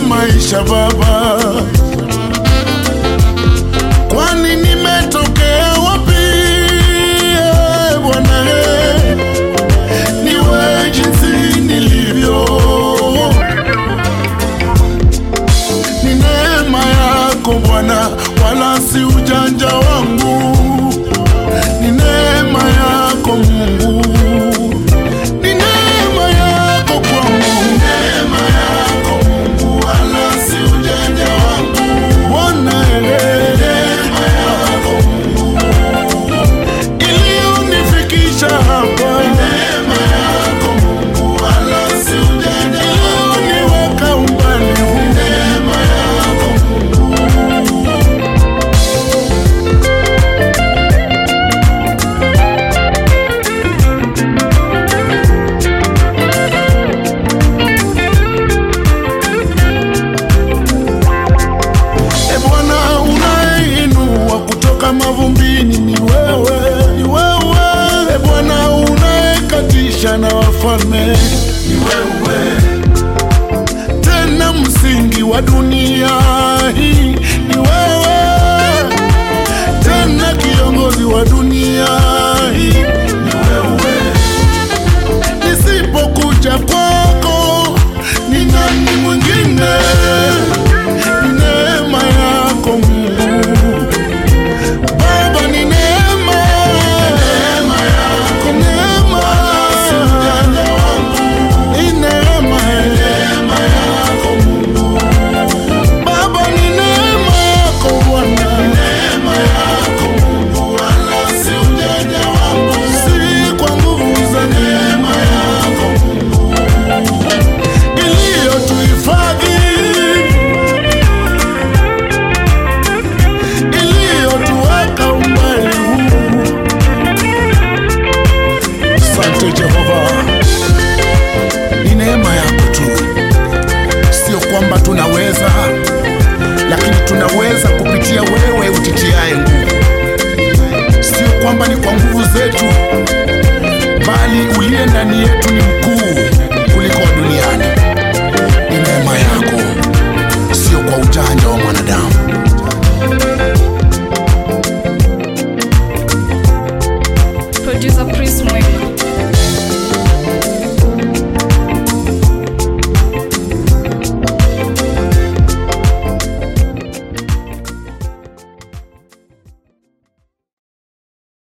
maisha Baba, kwani nimetokea wapi? eh, Bwana eh, niwe jinsi nilivyo, ni neema yako Bwana, wala si ujanja wangu, ni neema yako Mungu ni neema yako kwangu, neema yako Mungu, wala si ujanja wangu. Bwana, neema yako Mungu iliyonifikisha hapa, neema yako Mungu, wala si ujanja wangu, iliyoniweka umbali huu, neema yako Mungu. E Bwana, unayeinua kutoka mavumbini ni wewe, ni wewe. E Bwana, unayekatisha na wafalme ni wewe, tena msingi wa dunia hii ni wewe, tena kiongozi wa dunia hii ni wewe. Nisipokuja kwako ni nani mwingine? Ni neema yako Mungu Baba, ni neema, neema yako, neema si ujanja wangu, ni neema, neema yako Mungu Baba, ni neema yako Bwana, neema yako Mungu, wala si ujanja wangu, si kwa nguvu za neema yako Mungu iliyotuhifadhi iliyotuweka umbali huu. Asante Jehova, ni neema yako tu, sio kwamba tunaweza, lakini tunaweza kupitia wewe utitiaye nguvu. Sio kwamba ni kwa nguvu zetu, bali uliye ndani yetu ni mkuu kuliko wa duniani. Ni neema yako, sio kwa ujanja